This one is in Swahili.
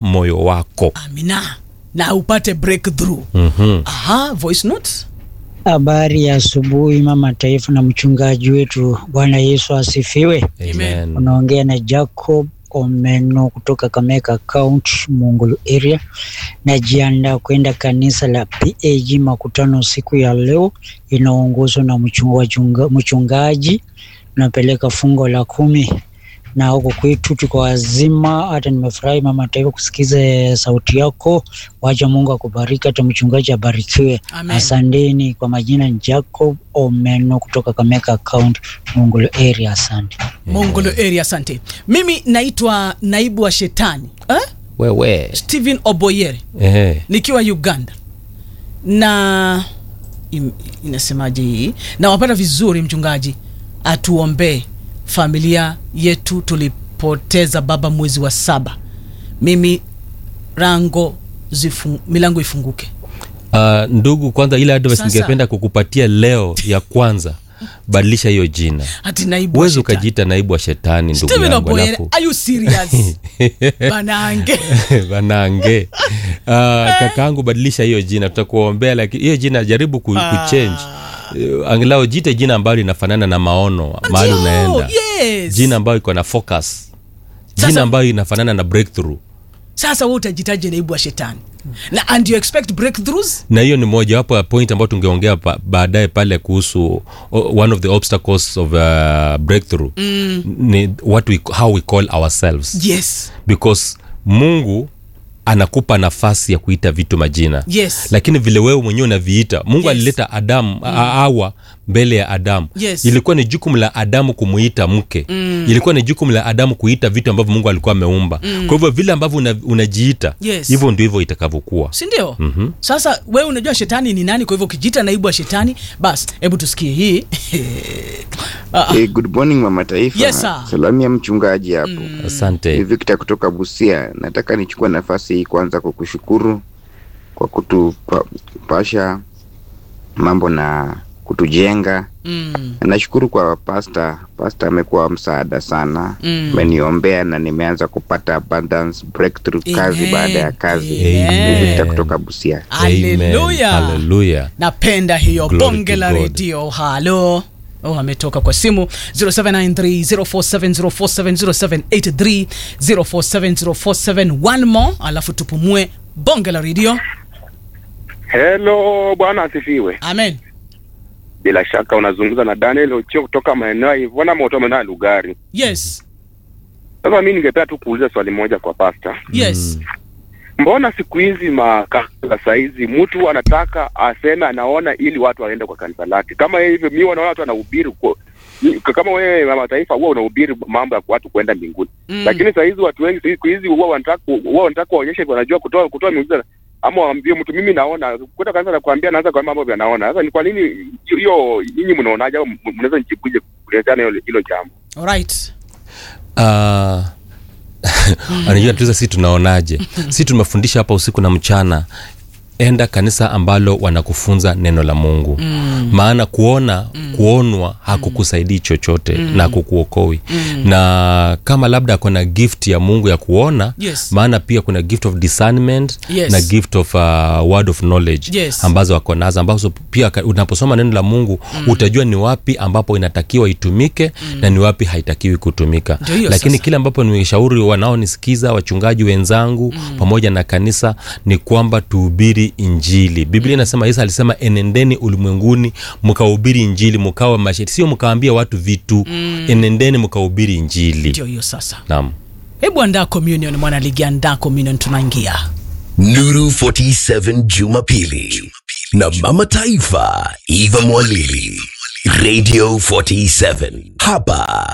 moyo wako amina na upate breakthrough mm-hmm. aha voice note Habari ya asubuhi mama taifa na mchungaji wetu, Bwana Yesu asifiwe. Amen. Unaongea na Jacob Omeno kutoka Kameka County, Mungulu area. Najiandaa kwenda kanisa la PAG makutano siku ya leo, inaongozwa na mchunga- wachunga- mchungaji. Napeleka fungo la kumi na huko kwetu tuko wazima. Hata nimefurahi mama taifa kusikiza sauti yako. Wacha Mungu akubariki, hata mchungaji abarikiwe. Amen. Asanteni. Kwa majina ni Jacob Omeno kutoka Kameka County, Mungulu area. Asante. mongolo area asante mimi naitwa naibu wa shetani eh? wewe stephen oboyere eh. nikiwa uganda na im, inasemaje hii nawapata vizuri mchungaji atuombee familia yetu tulipoteza baba mwezi wa saba mimi rango zifu, milango ifunguke Uh, ndugu kwanza ile advice Sasa. ningependa kukupatia leo ya kwanza badilisha hiyo jina hati naibu wa huwezi shetani. ukajiita naibu wa shetani ndugu Stephen yangu Oboyere, alafu are you serious banange banange uh, kakaangu badilisha hiyo jina tutakuombea lakini hiyo jina jaribu ku, kuchange uh, angalau jite jina ambalo linafanana na maono mahali Ndio, unaenda yes. jina ambayo iko na focus Sasa- jina ambayo inafanana na breakthrough sasa we utajitaje naibu wa shetani na and you expect breakthroughs na hiyo ni mojawapo ya point ambayo tungeongea pa, baadaye pale kuhusu o- one of the obstacles of uh, breakthrough mm. ni what we, how we call ourselves yes because mungu anakupa nafasi ya kuita vitu majina Yes. lakini vile wewe mwenyewe unaviita mungu Yes. alileta adamu mm. awa mbele ya adamu Yes. ilikuwa ni jukumu la adamu kumuita mke mm. ilikuwa ni jukumu la adamu kuita vitu ambavyo mungu alikuwa ameumba mm. kwa hivyo vile ambavyo una, unajiita Yes. hivyo ndio hivyo itakavyokuwa sindio mm-hmm. sasa wewe unajua shetani ni nani kwa hivyo ukijita naibu wa shetani basi hebu tusikie hii Ah, Hey, good morning mama taifa. Yes, sir. Salamu ya mchungaji hapo. asante Ni Victor kutoka Busia. Nataka nichukue nafasi hii kwanza kwa kushukuru kwa kutupasha mambo na kutujenga. mm, Na Nashukuru kwa pasta. Pasta amekuwa msaada sana. Mm. Ameniombea na nimeanza kupata abundance breakthrough kazi Amen. baada ya kazi. Amen. Ni Victor kutoka Busia. Amen. haleluya Hallelujah. napenda hiyo Glory bonge to la God. redio halo Oh, ametoka kwa simu 0793047047 0783047047 one more alafu tupumue bonge la redio Hello, bwana asifiwe. amen Bila shaka unazungumza na Daniel Ochio kutoka maeneo ya Ivona Moto, maeneo ya Lugari. yes Sasa mimi ningependa tu kuuliza swali moja kwa pasta. yes Mbona siku hizi makanisa saizi mtu anataka aseme anaona ili watu waende kwa kanisa lake? Kama yeye hivyo, mimi wanaona watu wanahubiri kwa kama wewe mama taifa huwa unahubiri mambo ya watu kwenda mbinguni Mm. lakini saa hizi watu wengi siku hizi huwa wanataka huwa wanataka waonyeshe wanajua kutoa kutoa miujiza ama waambie mtu mimi naona kwenda kanisa na kuambia naanza kwa mambo yanaona sasa ni kwa nini hiyo- hiyo nyinyi mnaonaje au mnaweza nijibuje kuelezana hilo hilo jambo alright uh, anajua tuza si tunaonaje si tumefundisha hapa usiku na mchana enda kanisa ambalo wanakufunza neno la mungu mm. maana kuona mm. kuonwa hakukusaidii chochote mm. na hakukuokoi mm. na kama labda kuna gift ya mungu ya kuona Yes. maana pia kuna gift of discernment Yes. na gift of uh, word of knowledge Yes. ambazo wako nazo ambazo pia ka- unaposoma neno la mungu mm. utajua ni wapi ambapo inatakiwa itumike mm. na ni wapi haitakiwi kutumika Ndio hiyo lakini sasa. kile ambapo nimeshauri wanaonisikiza wachungaji wenzangu mm. pamoja na kanisa ni kwamba tuhubiri injili biblia inasema yesu alisema enendeni ulimwenguni mkahubiri injili mkawa mashahidi sio mkawaambia watu vitu mm. enendeni mkahubiri injili ndio hiyo sasa naam hebu andaa communion mwanaligi andaa communion tunaingia Nuru 47 Jumapili na Mama Taifa Eva Mwalili Radio 47 hapa